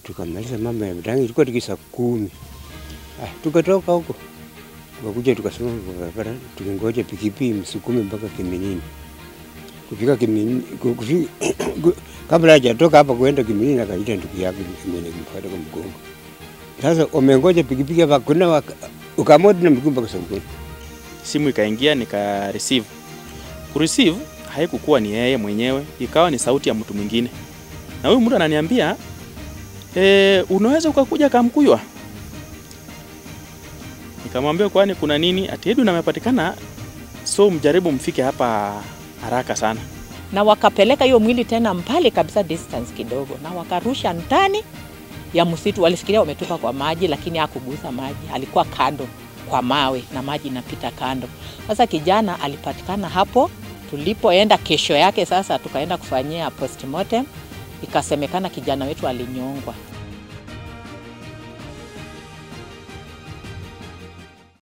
tukamaliza mambo ya Mrangi, ilikuwa tiki saa kumi. Ah, tukatoka huko tukakuja tukasimama kwa barabara tukingoja pikipiki msukume mpaka Kiminini. Kufika Kiminini, ku- kufi- ku- kabla hajatoka hapa kuenda Kiminini, akaita ndugu yake mwenye kumfuata kwa mgongo. Sasa wamengoja pikipiki hapa, kuna waka- ukaamua tu na miguu mpaka sokoni. simu ikaingia nika receive. Ku receive haikukuwa ni yeye mwenyewe, ikawa ni sauti ya mtu mwingine, na huyu mtu ananiambia e, unaweza ukakuja Kamkuywa. Nikamwambia kwani kuna nini? Ati Edwin amepatikana, so mjaribu mfike hapa haraka sana. na wakapeleka hiyo mwili tena mbali kabisa distance kidogo, na wakarusha ndani ya msitu. Walifikiria wametupa kwa maji, lakini hakugusa maji, alikuwa kando kwa mawe na maji inapita kando. Sasa kijana alipatikana hapo tulipoenda. Kesho yake sasa tukaenda kufanyia postmortem, ikasemekana kijana wetu alinyongwa.